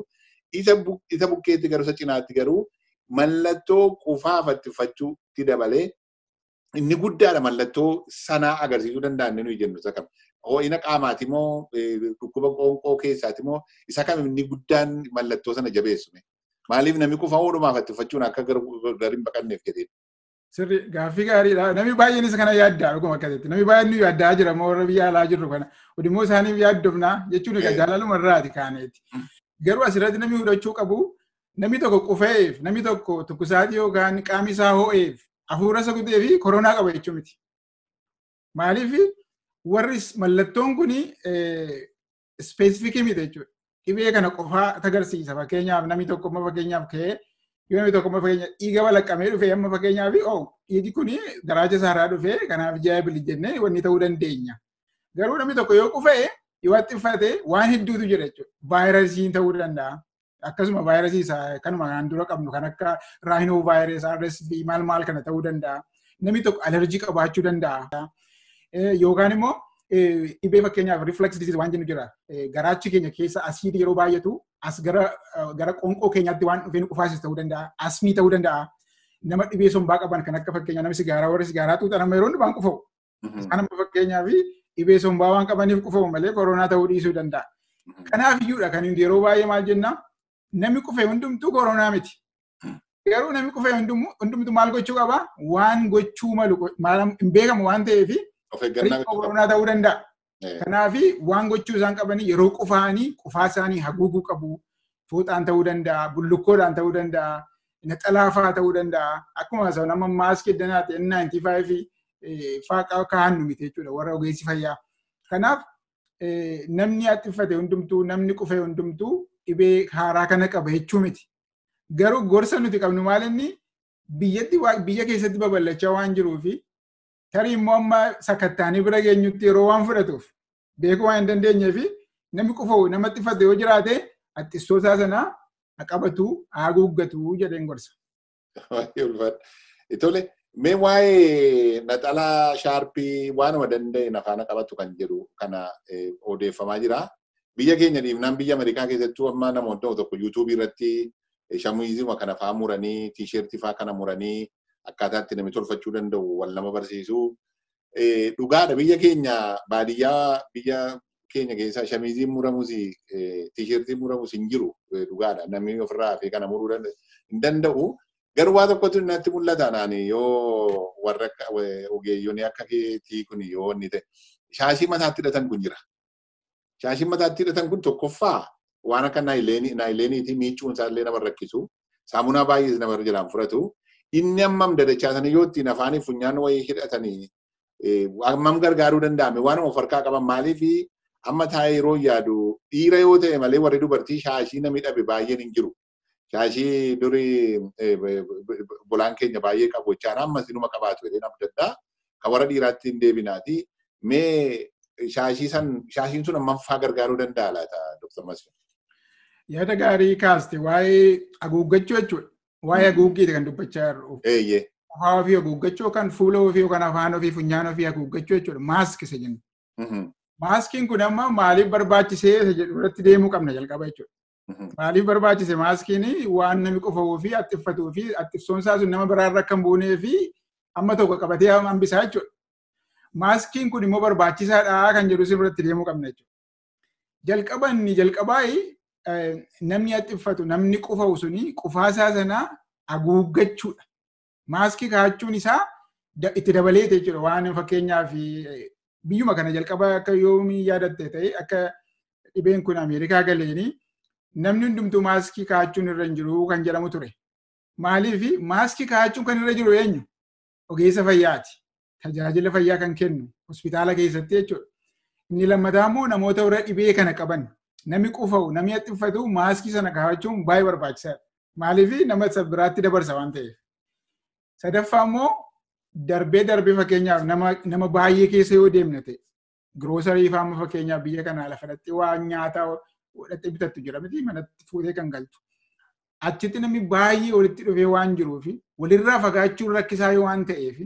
Isa bukkeetti garuu isa cinaatti garuu mallattoo qufaaf attiffachuutti dabalee inni guddaadha mallattoo sanaa agarsiisuu danda'an nuyi jennu isa kam. Ho'ina qaamaati moo dhukkuba qoonqoo keessaati moo isa kam inni guddaan mallattoo sana jabeessume. Maaliif namni qufa oolumaaf attiffachuun akka gariin baqanneef jedhee. Sirri gaaffii gaariidha. Namni baay'eenis kana yaaddaa dhuguma akkasitti. Namni baay'een nu yaaddaa jira moo warra biyya alaa jirru kana. Odimmoo isaaniif yaaddofna jechuun egaa jaalaluma irraati kaaneeti. Garuu asirratti namni hubachuu qabu namni tokko qufeef namni tokko tukkusaatii yookaan qaamni isaa ho'eef hafuura isa gutee fi koronaa qaba jechuu miti. Maaliif warri mallattoon kun ispeesifikii miti jechuudha. Dhibee kana qofaa agarsiisa. Fakkeenyaaf namni tokko amma fakkeenyaaf ka'ee yoo namni tokko amma fakkeenyaaf dhiiga balaqqamee dhufee amma fakkeenyaaf oo dhiigi kun garaacha isaarraa dhufee kanaaf jaayibili jennee wanni ta'uu dandeenya. Garuu namni tokko yoo qufee yoo attiffate waan hedduutu jira jechuudha. Vaayirasiin ta'uu danda'a. Akkasuma vaayirasii isaa kanuma kan dura qabnu kan akka raayinoo vaayirasii, RSV maal maal kana ta'uu danda'a. Namni tokko alerjii qabaachuu danda'a. Yookaan immoo dhibee fakkeenyaaf reflex disease waan jennu jira. Garaachi keenya keessa asiidii yeroo baay'atu as gara gara qoonqoo keenyaatti waan dhufee nu qufaasis ta'uu danda'a. Asmii ta'uu danda'a. Nama dhibee sombaa qaban kan akka fakkeenyaa nama sigaaraa warra sigaaraa tuutan amma yeroo hundubaan qufa'u. Isaan amma fakkeenyaaf dhibee sombaa waan qabaniif qufa'u malee koronaa ta'uu dhiisuu danda'a. Kanaaf iyyuudha kan yeroo baay'ee maal jenna namni qufee hundumtuu koronaa miti. Garuu namni qufee hundumtuu maal gochuu qaba? Waan gochuu malu hin beekamu waan ta'eef koronaa ta'uu danda'a. Kanaaf waan gochuu isaan qabanii yeroo qufaanii qufaa isaanii haguuguu qabu. Fooxaan ta'uu danda'a, bullukkoodhaan ta'uu danda'a, naxalaafaa ta'uu danda'a. Akkuma isa nama maaskii danaati N95 faa kaa'annu miti jechuudha warra ogeessi fayyaa. Kanaaf namni attiffate hundumtuu namni qufee hundumtuu dhibee haaraa kana qaba jechuu miti. Garuu gorsa nuti qabnu maal inni biyyatti biyya keessatti babal'achaa waan jiruufi tarii immoo amma sakattaanii bira geenyutti yeroo waan fudhatuuf beekuu waan hin dandeenyeefi namni qufa'u nama attiffate yoo jiraate attistoota sana qabatu haguuggatu jedheen gorsa. Tole, mee waa'ee naxalaa shaarpii waanuma danda'e nafaana qabatu kan jedhu kana odeeffamaa jira. Biyya keenya dhiibnaan biyya Ameerikaa keessattuu amma namoonni tokko yuutuubii irratti shamiizima kana faa muranii, tiishertii faa kana muranii akkaataa itti namni tolfachuu danda'u wal nama barsiisu. Dhugaadha biyya keenya baadiyyaa biyya keenya keessaa shamiiziin muramus tiishertiin muramus hin jiru dhugaadha namni ofirraa fi kana muruu hin danda'u. Garuu waa tokkotu natti mul'ata naani yoo warra ogeeyyoonni akka keetii kun yoo inni ta'e shaashii mataatti hidhatan kun jira. Shaashiin mataatti hidhatan kun tokkoffaa waan akka naayileeniitii miicuun isaallee nama rakkisu. Saamunaa baay'ees nama jalaan fudhatu. Inni ammam dadachaasanii yoo ittiin afaanii funyaan wayii hidhatanii ammam gargaaruu danda'ame waanuma of harkaa qaban maaliif amma taa'ee yeroo yaadu dhiira yoo ta'e malee warri dubartii shaashii namni dhabe baay'een hin jiru. shaashii durii bolaan keenya baay'ee qabu jechaan ammas inuma qabaatu jedhee nama daddaa kan warra dhiiraatti hin deebinaati. Mee shaashii san shaashiin sun ammaffaa gargaaruu danda'a laata Dr. Masfi? Yaada gaarii kaaste waa'ee haguuggachuu jechuudha. Waa'ee haguuggiiti kan dubbachaa jirru. Eeyyee. Afaan ofii haguuggachuu yookaan fuula ofii yookaan afaan ofii funyaan ofii haguuggachuu jechuudha. Maaskii isa jennu. Maaskiin kun amma maaliif barbaachisee isa jedhu irratti deemuu qabna jalqaba jechuudha. Maaliif barbaachise maaskiin waan namni qofa'uu fi attiffatuu fi attifsoon isaa sun nama biraarra akka hin buunee fi amma tokko qabatee hambisaa jechuudha. Maaskiin kun immoo barbaachisaadha kan jedhu sirriitti deemuu qabna jechuudha. Jalqaba inni jalqabaa namni attiffatu namni qufa'u suni qufaasaa sanaa haguuggachuudha. Maaskii kaa'achuun isaa itti dabaleete jechuudha waan fakkeenyaaf biyyuma kana jalqaba akka yoomii yaadatte ta'e akka dhibeen kun Ameerikaa galeeni namni hundumtuu maaskii kaa'achuun irra hin jiru kan jedhamu ture. Maaliif maaskii kaa'achuun kan irra jiru eenyu? Ogeessa fayyaati. Tajaajila fayyaa kan kennu hospitaala keessatti jechuudha. Inni lammataa immoo namoota warra dhibee kana qaban namni qufa'u namni attiffatu maaskii sana kaa'achuun baay'ee barbaachisaadha. Maaliif nama biraatti dabarsa waan ta'eef. Sadaffaa immoo darbee darbee fakkeenyaaf nama baay'ee keessa yoo deemne ta'e giroosarii faama fakkeenyaaf biyya kanaa lafa dhattee waan nyaataa godhattee bitattu jira miti manatti fuutee kan galtu. Achitti namni baay'ee walitti dhufee waan jiruuf walirraa fagaachuun rakkisaa waan ta'eef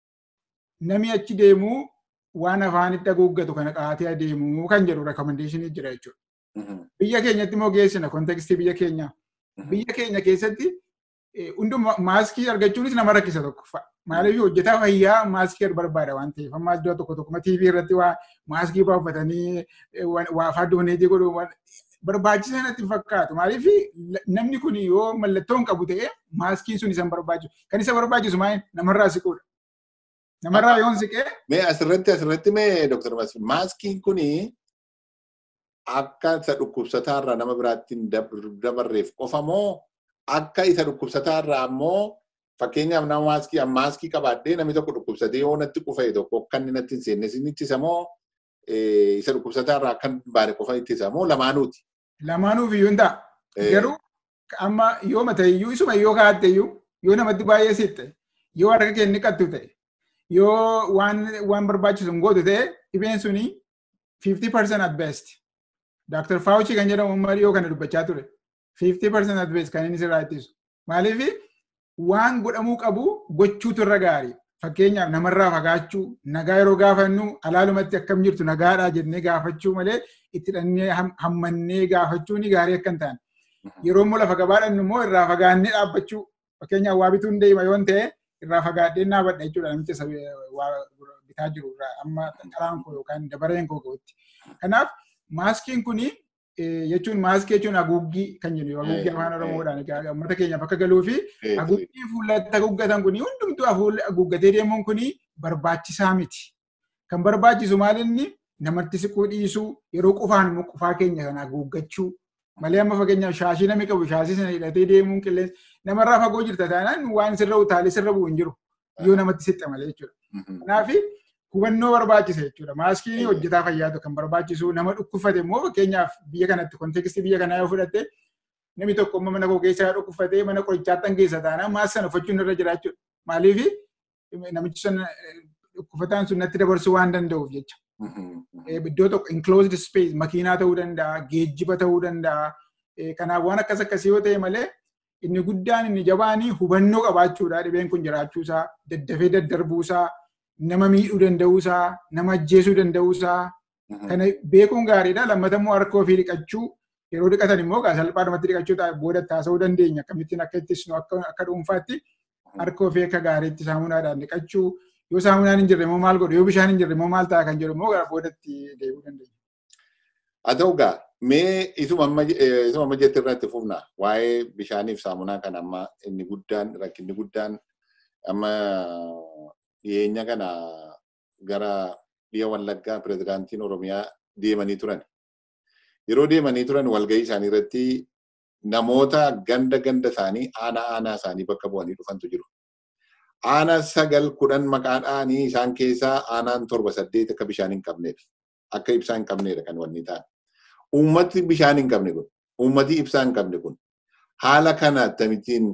namni achi deemuu waan afaanitti haguuggatu kana qaatee adeemuu kan jedhu rekomendeeshinii jira jechuudha. Biyya keenyatti immoo geessina kontekstii biyya keenyaa. Biyya keenya keessatti hunduma maaskii argachuunis nama rakkisa tokko. Maaliif hojjetaa fayyaa maaskii barbaada waan ta'eef amma iddoo tokko tokko TV irratti waa maaskii baaffatanii waa afaan dooneetii godhu barbaachisaa natti fakkaatu. Maaliif namni kun yoo mallattoo hin qabu ta'e maaskiin sun isan barbaachisu. Kan isa barbaachisu maal namarraa siquudha. Namarraa yoon siqee. Mee asirratti asirratti mee Dr. Masfi maaskiin kuni akka isa dhukkubsataarraa nama biraatti hin dabarreef qofa moo akka isa dhukkubsataarraa ammoo fakkeenyaaf nama maaskii maaskii qabaadhee namni tokko dhukkubsatee yoo natti qufa'e tokko akka inni natti hin seenne sin ittisa moo isa dhukkubsataarraa akka baane qofa ittisa moo lamaanuuti. Lamaanuuf iyyuu hin ta'a. Garuu amma yoo mata iyyuu isuma yoo kaa'atte iyyuu yoo namatti baay'ee sitte yoo harka kee inni qattu ta'e yoo waan waan barbaachisu hin gootu ta'e dhibeen suni 50% at best. Dr. Fauci kan jedhamu ummarii yoo kana dubbachaa ture. 50% at best kan inni sirraa ittisu. Maaliif waan godhamuu qabu gochuutu irra gaarii. Fakkeenyaaf namarraa fagaachuu, nagaa yeroo gaafannu alaalumatti akkam jirtu nagaadhaa jennee gaafachuu malee itti dhannee hammannee gaafachuun gaarii akka hin taane. Yeroo immoo lafa gabaadhaan immoo irraa fagaannee dhaabbachuu. Fakkeenyaaf waa bituun deema yoo ta'e irraa fagaadhee dhaabadha jechuudha namicha waa bitaa jiru irraa amma qaraan koo yookaan dabareen koo ga'utti. Kanaaf maaskiin kuni jechuun maaskii jechuun haguuggii kan jennu haguuggii afaan oromoodhaan uummata keenyaaf akka galuu fi haguuggii fuulatti haguuggatan kuni hundumtuu haguuggatee deemuun kuni barbaachisaa miti. Kan barbaachisu maal inni namatti siquu dhiisuu yeroo qufaan immoo qufaa keenya kana haguuggachuu malee amma fakkeenyaaf shaashii namni qabu shaashii sana hidhatee deemuun qilleensa namarraa fagoo jirta taanaan waan sirra utaalee sirra bu'u hin jiru yoo namatti siqxe malee jechuudha. Kanaaf hubannoo barbaachisa jechuudha. Maaskiin hojjetaa fayyaatu kan barbaachisu nama dhukkubfate immoo fakkeenyaaf biyya kanatti kontekstii biyya kanaa yoo fudhatte namni tokko immoo mana koo keessaa dhukkubfatee mana qorichaatti keessa taanaan maaskii sana uffachuun irra jira jechuudha. Maaliif namichi sun dhukkufataan sun natti dabarsuu waan danda'uuf jecha. Iddoo tokko enclosed space makiinaa ta'uu danda'a, geejjiba ta'uu danda'a. Kanaaf waan akkas akkasii yoo ta'e malee inni guddaan inni jabaan hubannoo qabaachuudha dhibeen kun jiraachuusaa, daddafee daddarbuusaa, nama miidhuu danda'uusaa, nama ajjeesuu danda'uusaa. Kana beekuun gaariidha. Lammata immoo harka ofii dhiqachuu yeroo dhiqatan immoo salphaadhumatti dhiqachuu booda taasisuu dandeenya. Akkamittiin akka ittisnu akka dhuunfaatti harka ofii akka gaariitti saamunaadhaan dhiqachuu. Yoo saamunaan hin jirre immoo maal godhu? Yoo bishaan hin jirre immoo maal ta'a kan jedhu immoo gara boodatti deebi'uu dandeenya. Haa ta'u gaa mee isuma amma jette irratti fufna waa'ee bishaaniif saamunaa kan amma inni guddaan rakkinni guddaan amma dhiyeenya kana gara biyya Wallaggaa pirezidaantiin Oromiyaa deemanii turan. Yeroo deemanii turan walgahii isaanii irratti namoota ganda ganda isaanii aanaa aanaa isaanii bakka bu'anii dhufantu jiru. Aanaa sagal kudhan maqaadhaanii isaan keessaa aanaan torba saddeet akka bishaan hin qabneedha. Akka ibsaa hin qabneedha kan wanni ta'an. Uummati bishaan hin qabne kun, uummati ibsaa hin qabne kun Haala kana akkamittiin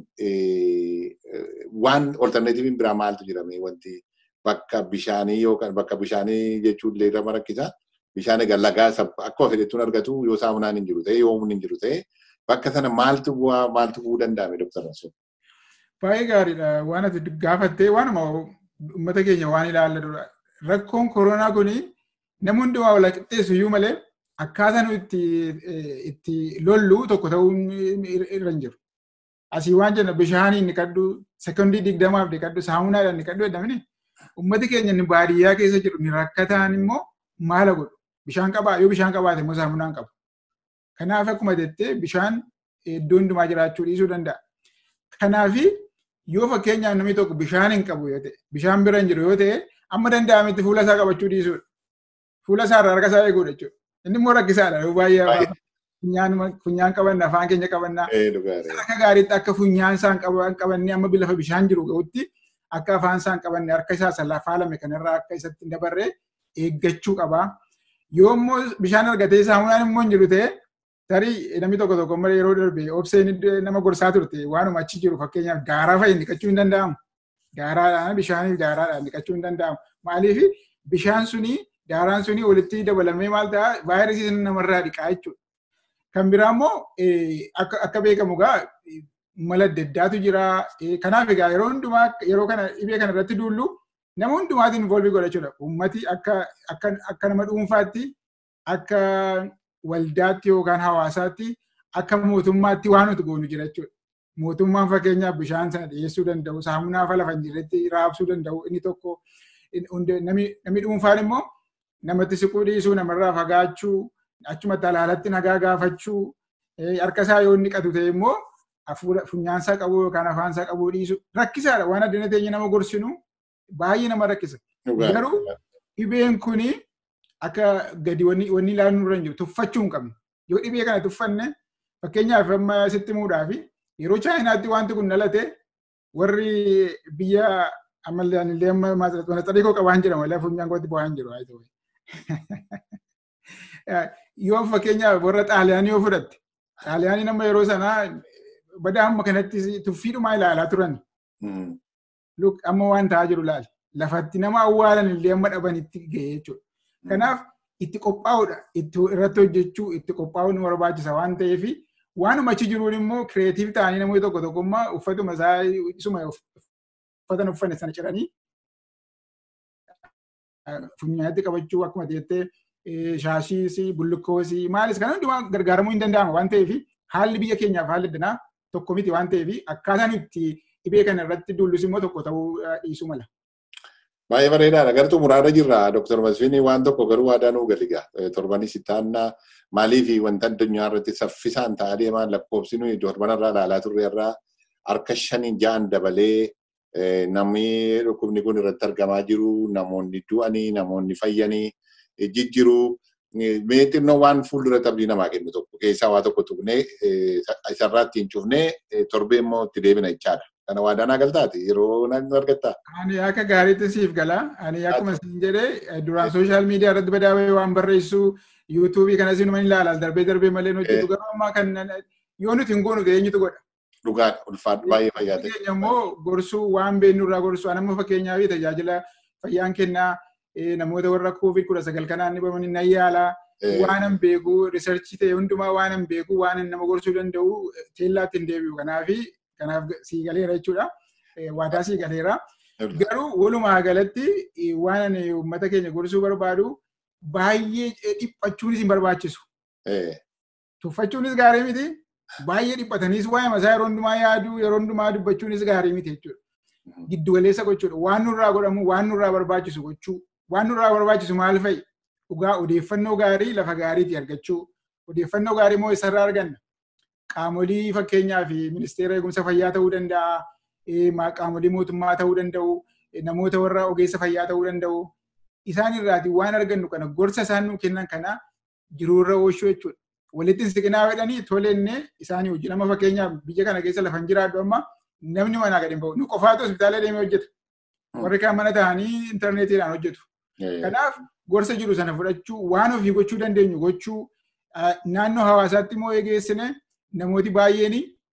waan olterneetiiviin biraa maaltu jirame wanti bakka bishaanii yookaan bakka bishaanii jechuun illee nama rakkisa. Bishaan egaa lagaa akkuma fedhettuun argatu yoo saamunaan hin jiru ta'e yoo humni hin jiru ta'e bakka sana maaltu bu'aa maaltu bu'uu danda'ame Dr. Rasul? Baay'ee gaariidha. Waan ati gaafattee waanuma uummata keenya waan ilaalladudha. Rakkoon koronaa kuni nama hundumaa wal qixxeessu iyyuu malee akkaataa nu itti lollu tokko ta'uu irra hin jiru. Asii waan jenna bishaaniin dhiqadhu, sekondii digdamaaf dhiqadhu, saamunaadhaan dhiqadhu jedhamini uummati keenya inni baadiyyaa keessa jiru ni rakkataan immoo maala godhu? Bishaan qabaa yoo bishaan qabaate immoo saamunaan qabu. Kanaaf akkuma jettee bishaan iddoo hundumaa jiraachuu dhiisuu danda'a. Kanaaf yoo fakkeenyaaf namni tokko bishaan hin qabu yoo ta'e, bishaan bira hin jiru yoo ta'e, amma danda'ametti fuula isaa qabachuu dhiisuudha. Fuula isaa irraa harka isaa eeguudha jechuudha. Inni immoo rakkisaadha yoo baay'ee funyaan qabanna afaan keenya qabanna. Akka gaariitti akka funyaan isaan qabanne amma lafa bishaan jiru ga'utti akka afaan isaan qabanne harka isaa lafaa lame kanarraa akka isatti dabarree eeggachuu qaba. Yoo immoo bishaan argatee saamunaan immoo hin jiru ta'e tarii namni tokko tokko malee yeroo darbe obseen nama gorsaa turte waanuma achi jiru fakkeenyaaf daaraa fa'i dhiqachuu hin danda'amu. Daaraadhaan bishaaniif daaraadhaan dhiqachuu hin danda'amu. Maaliif bishaan suni daaraan suni walitti dabalamee maal ta'a vaayirasii namarraa dhiqaa jechuudha. Kan biraa immoo akka beekamu egaa mala adda addaatu jira. Kanaaf egaa yeroo hundumaa yeroo kana dhibee kana irratti duullu nama hundumaatiin involvii godhachuudha. Uummati akka nama dhuunfaatti akka waldaatti yookaan hawaasaatti akka mootummaatti waan nuti goonu jira jechuudha. Mootummaan fakkeenyaaf bishaan sana dhiyeessuu danda'u, saamunaa fa lafa hin jirretti raabsuu danda'u inni tokko namni dhuunfaan immoo namatti siquu dhiisuu, namarraa fagaachuu, achumatti alaalatti nagaa gaafachuu, harka isaa yoo inni dhiqatu ta'e immoo funyaansaa qabu yookaan afaansaa qabuu dhiisu rakkisaadha. Waan addana teenya nama gorsinu baay'ee nama rakkisa. Garuu dhibeen kuni akka gadi wanni ilaaluun irra hin jiru tuffachuu hin qabne. Yoo dhibee kana tuffanne fakkeenyaaf amma sitti muudhaa fi yeroo chaayinaatti wanti kun dhalate warri biyya ammallee illee amma maxxarii koo qabaan jedhama illee funyaan kootti bu'aa hin jiru. Yoo fakkeenyaaf warra xaaliyaanii yoo fudhatte xaaliyaanii nama yeroo sanaa badaa amma kanatti tuffiidhumaa ilaalaa turan. Amma waan ta'aa jiru laal. Lafatti nama awwaalan illee amma dhabanitti ga'ee jechuudha. Kanaaf itti qophaa'uudha. Irratti hojjechuu itti qophaa'uun nu barbaachisa waan ta'eef waanuma achi jiruun immoo kireetiif ta'anii namoonni tokko tokkummaa uffatuma isaa isuma uffatan uffanne sana ciranii funyaatti qabachuu akkuma jettee shaashiis bullukoos maalis kana hundumaa gargaaramuu hin danda'ama waan ta'eef haalli biyya keenyaaf haalli addunyaa tokko miti waan ta'eef akkaataan itti dhibee kana irratti duullus immoo tokko ta'uu dhiisuu mala. Baay'ee bareedaadha. Gartuu muraara jirra. Dr. Masfiin waan tokko garuu aadaa nuu galiga. Torbanis ittaannaa maaliif wanta addunyaa irratti saffisaan ta'aa deemaa lakkoofsi nuyi torbanarraa ilaalaa turre irraa harka shanii ja'an dabalee namni dhukkubni kun irratti argamaa jiru, namoonni du'anii, namoonni fayyanii jijjiru. Mee xinnoo waan fuulduratti abdii namaa kennu tokko keessaa waa tokko tuqnee isarraa ittiin cufnee torbee immoo itti deebina jechaadha. Kana waadaa galtaati yeroo naannoo argattaa. Ani akka gaariitti siif gala. Ani akkuma isin jedhee duraan sooshaal miidiyaa irratti badaawee waan barreessu yuutuubii kanas inuma ni ilaala darbee darbee malee hojjetu garuu ammaa kan yoo nuti hin goonu eenyutu godha. Dhugaadha ulfaadhu baay'ee fayyaa ta'e. Keenya immoo gorsuu waan beeknu irraa gorsuu anamma fakkeenyaa fi tajaajila fayyaan kennaa namoota warra koovid kudha sagal kanaan dhibamanii nan yaala. Waan an beeku riisarchii ta'e hundumaa waan an beeku waan nama gorsuu danda'u teellaatti hin deebi'u kanaafi kanaaf sii galeera jechuudha. Waadaa sii galeera. Garuu walumaa galatti waan ani uummata keenya gorsuu barbaadu baay'ee dhiphachuunis hin barbaachisu. Tuffachuunis gaarii miti. Baay'ee dhiphataniis waa'ee masaa yeroo hundumaa yaaduu yeroo hundumaa dubbachuunis gaarii miti jechuudha. Giddu galeessa gochuudha. Waan nurraa godhamu waan nurraa barbaachisu gochuu. Waan nurraa barbaachisu maal fa'i? Dhugaa odeeffannoo gaarii lafa gaariitii argachuu. Odeeffannoo gaarii immoo isarraa arganna. Qaamolii fakkeenyaaf ministeera eegumsa fayyaa ta'uu danda'a. Qaamolii mootummaa ta'uu danda'u. Namoota warra ogeessa fayyaa ta'uu danda'u. Isaan irraati waan argannu kana gorsa isaan nu kennan kana jiruurra oolchuu jechuudha. Walitti siqinaa jedhanii tolenne isaanii hojii nama fakkeenyaaf biyya kana keessa lafa hin jiraadhu amma namni manaa gadi hin bahu. Nu qofaatu hospitaala deemee hojjeta. Warri kaan mana ta'anii intarneetiidhaan hojjetu. Kanaaf gorsa jiru sana fudhachuu waan ofii gochuu dandeenyu gochuu naannoo hawaasaatti immoo eegeessine namooti baay'een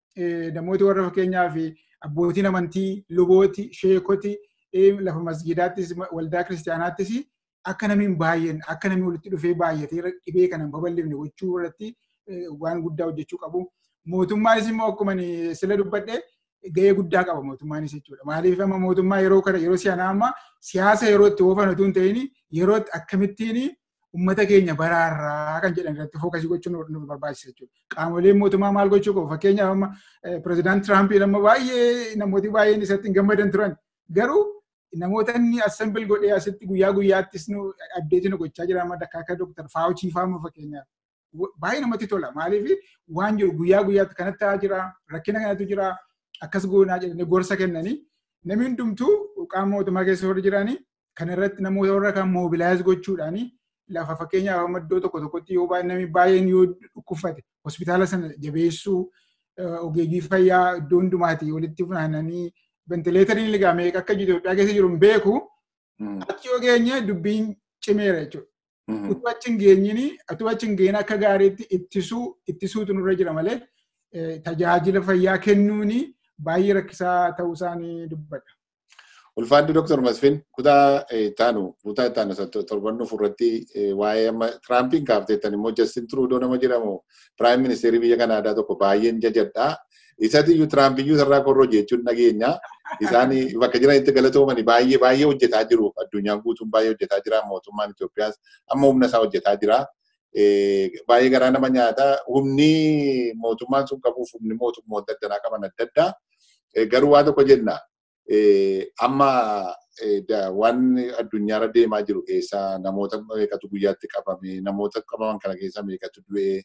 namooti warra fakkeenyaaf abbootiin amantii, lubooti, sheekoti, lafa masgiidaattis waldaa kiristaanaattis akka namiin baay'een akka namni walitti dhufee baay'atee dhibee kana hin babal'ifne gochuu irratti waan guddaa hojjechuu qabu. Mootummaanis immoo akkuma sila dubbadhe gahee guddaa qaba mootummaanis jechuudha. Maaliif amma mootummaa yeroo kana yeroo si'anaa amma siyaasa yeroo itti oofan otoo hin ta'in yeroo akkamittiin uummata keenya baraarraa kan jedhan irratti fookasii gochuun nu barbaachisa jechuudha. Qaamoleen mootummaa maal gochuu qabu? Fakkeenyaaf amma pirezidaanti Tiraampii amma baay'ee namooti baay'een isatti hin gammadan turan. Garuu namoota inni assembil godhee asitti guyyaa guyyaattis nu abdeetii nu gochaa jira amma akka Dr. Faawuchii fa'aa fakkeenyaaf. Baay'ee namatti tola. Maaliif waan jiru guyyaa guyyaatti kanatti ta'aa jira, rakkina kanatu jira, akkas goonaa jedhanii gorsa kennanii namni hundumtuu qaama mootummaa keessa warra jiranii kan irratti namoota warra kan moobilaayiz gochuudhaanii lafa fakkeenyaaf amma iddoo tokko tokkotti yoo namni baay'een yoo dhukkubfate hospitaala sana jabeessuu ogeeyyii fayyaa iddoo hundumaati walitti funaananii ventileetariin ligaa meeqa akka Itoophiyaa keessa jiru hin beeku achi yoo geenye dubbiin cimeera jechuudha. Utuu achi hin geenyini utuu achi hin geenye akka gaariitti ittisuu ittisuutu nurra jira malee tajaajila fayyaa kennuuni baay'ee rakkisaa ta'uu isaanii dubbadha. Ulfaaddi Dr. Masfin kutaa taanu kutaa taanu torbannu furratti waa'ee amma Tiraampiin kaafteettan immoo Justin Trudeau nama jedhamu Piraayim Ministeerii biyya Kanaadaa tokko baay'een jajadha. Isatti iyyuu Tiraampiyyuu sarara korroo jechuun dhageenya. Isaan bakka jiranitti galatoomani baay'ee baay'ee hojjetaa jiru. Addunyaan guutuun baay'ee hojjetaa jira. Mootummaan Itoophiyaas amma humna isaa hojjetaa jira. Baay'ee garaa nama nyaata. Humni mootummaan sun qabuuf humni mootummoota adda addaa qaban adda addaa. Garuu waa tokko jenna. amma waan addunyaarra deemaa jiru keessaa namoota meeqatu guyyaatti qabame namoota qabaman kana keessa meeqatu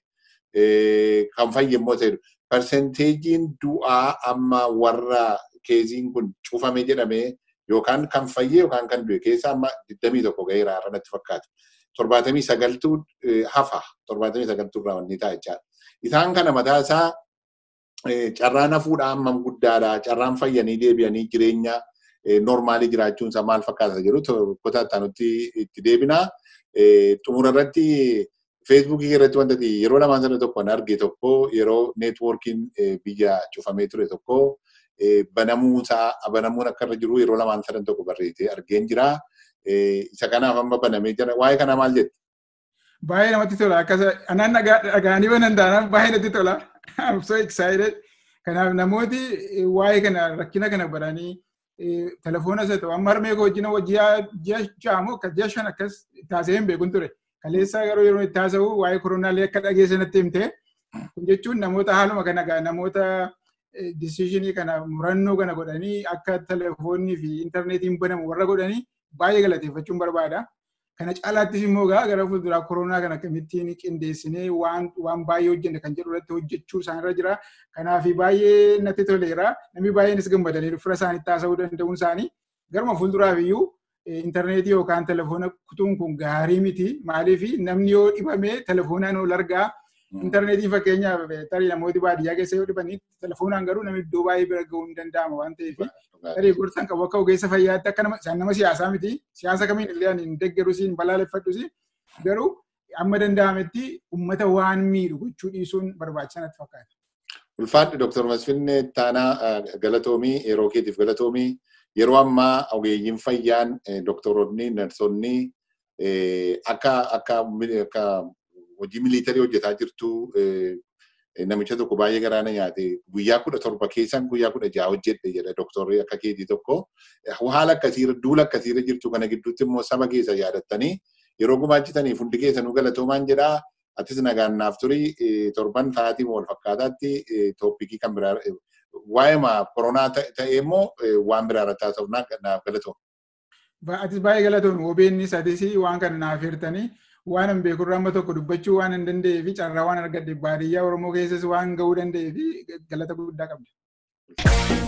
du'e kan fayyammoo ta'edha. Parsenteejiin du'aa amma warra keeziin kun cufame jedhamee yookaan kan fayyee yookaan kan du'e keessa amma 21 ga'eera har'a natti fakkaata. Torbaatamii sagaltuu hafa torbaatamii sagaltuu irraa wanni ta'a jechaadha. Isaan kana mataa isaa carraan hafuudhaa hammam guddaadha. Carraan fayyanii deebi'anii jireenya normaalii jiraachuun isaa maal fakkaata jedhu kutaa itti itti deebina. Xumura irratti feesbuukii irratti wanta yeroo lamaan sana tokko arge tokko yeroo neetwoorkiin biyya cufamee ture tokko banamuusaa banamuun akka irra jiru yeroo lamaan sana tokko barreessee argeen jira. Isa kanaaf amma banamee jira. Waa'ee kana maal jette? Baay'ee namatti tola. Akkasa anaan dhagaanii banan taanaan baay'ee natti tola. I'm so excited. Kanaaf namooti waa'ee kana rakkina kana baranii telefoona isa ta'u amma harmee koo wajjin ji'a ja'amu akka ji'a shan akkas taasisee hin beekun ture. Kaleessa garuu yeroo itti haasa'u waa'ee koronaallee akka dhageesse natti himte. Kun jechuun namoota haaluma kana namoota disishinii kana murannoo kana godhanii akka telefoonnii fi intarneetiin banamu warra godhanii baay'ee galateeffachuun barbaada. Kana caalaattis immoo gara fuulduraa koronaa kana akkamittiin qindeessinee waan waan baay'ee hojjenne kan jedhu irratti hojjechuu isaanirra jira. Kanaaf baay'ee natti toleera. Namni baay'eenis gammadanii fira isaaniitti haasa'uu danda'uun isaanii garuma fuulduraaf iyyuu intarneetii yookaan telefoona kutuun kun gaarii miti. Maaliif namni yoo dhibame telefoonaan ol argaa. Intarneetii fakkeenyaaf tarii namooti baadiyyaa keessa yoo dhibanii telefoonaan garuu namni iddoo baay'ee bira ga'uu hin danda'ama waan ta'eef tarii gorsan qabu akka ogeessa fayyaatti akka nama isaan nama siyaasaa miti siyaasa kamiin illee ani hin deeggarus hin balaaleffadhus garuu amma danda'ametti uummata waan miidhu gochuu dhiisuun barbaachisaa natti fakkaata. Ulfaadhi Dr. Masfinne Taanaa Galatoomii yeroo keetiif Galatoomii yeroo ammaa ogeeyyiin fayyaan doktoroonni narsonni akka akka hojii miliitarii hojjetaa jirtu namicha tokko baay'ee garaana nyaate guyyaa kudha torba keessan guyyaa kudha ja'a hojjedhe jedha doktorri akka keetii tokko haala akkasiirra duula akkasiirra jirtu kana gidduutti immoo saba keessa yaadattanii yeroo gumaachitaniif hundi keessanuu galatoomaan jedhaa atis nagaan naaf turii torban sa'aatii wal fakkaataatti tooppikii kan biraa waa'ee maa koronaa ta'ee immoo waan biraa irratti haasa'u naaf galatoom. Atis baay'ee galatoom OBNs atis waan kana naaf hirtanii waan hin beekurraa amma tokko dubbachuu waan hin danda'ee fi carraa waan argadhe baadiyyaa Oromoo keessas waan ga'uu danda'ee fi galata guddaa qabda.